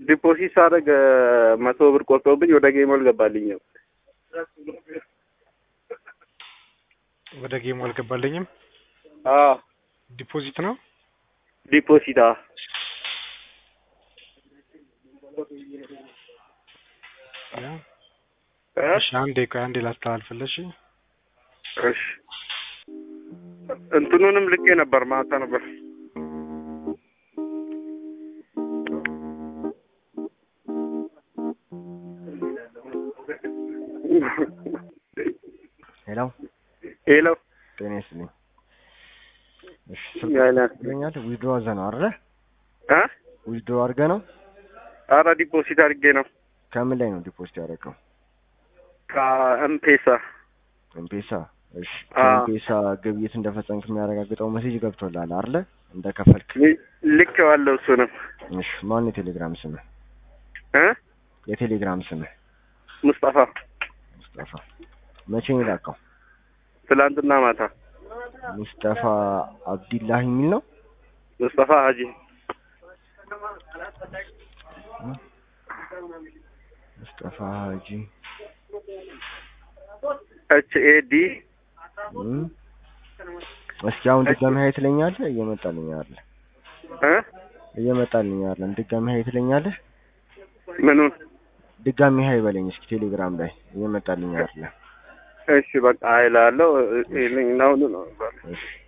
ዲፖዚት ሳደርግ መቶ ብር ቆርጦብኝ ወደ ጌም አልገባልኝም። ወደ ጌሙ አልገባልኝም። አዎ ዲፖዚት ነው። ዲፖዚት አዎ ያ እ? እሺ፣ አንዴ ቆይ፣ አንዴ ላስተላልፍልሽ። እሺ እንትኑንም ልኬ ነበር ማታ ነበር። ሄሎ ሄሎ ጤና ይስጥልኝ። እሺ ስልክ ያለ ይገኛል። ዊድሮ አድርገህ ነው አይደለ? እ ዊድሮ አድርገህ ነው። ኧረ ዲፖዚት አድርጌ ነው ከምን ላይ ነው ዲፖዚት ያደረገው? ከኤምፔሳ ኤምፔሳ። እሺ አዎ። ከኤምፔሳ ግብይት እንደፈጸምክ የሚያረጋግጠው ሜሴጅ ገብቶልሃል አይደለ? እንደከፈልክ። ልኬዋለሁ እሱንም እሺ ማን የቴሌግራም ስምህ? እ የቴሌግራም ስምህ? ሙስጠፋ ሙስጠፋ። መቼ ነው የላከው? ትላንትና ማታ ሙስጠፋ አብዲላህ የሚል ነው። ሙስጠፋ ሀጂ ሙስጠፋ ሀጂ ኤች ኤ ዲ እም። እስኪ አሁን ድጋሚ ሀይ ትለኛለህ? እየመጣልኝ አይደለ? እ እየመጣልኝ አይደለም። ድጋሚ ሀይ ትለኛለህ? ምኑን ድጋሚ ሀይ በለኝ እስኪ ቴሌግራም ላይ እየመጣልኝ አይደለ? እሺ በቃ አይላለሁ። ይሄን ነው ነው እሺ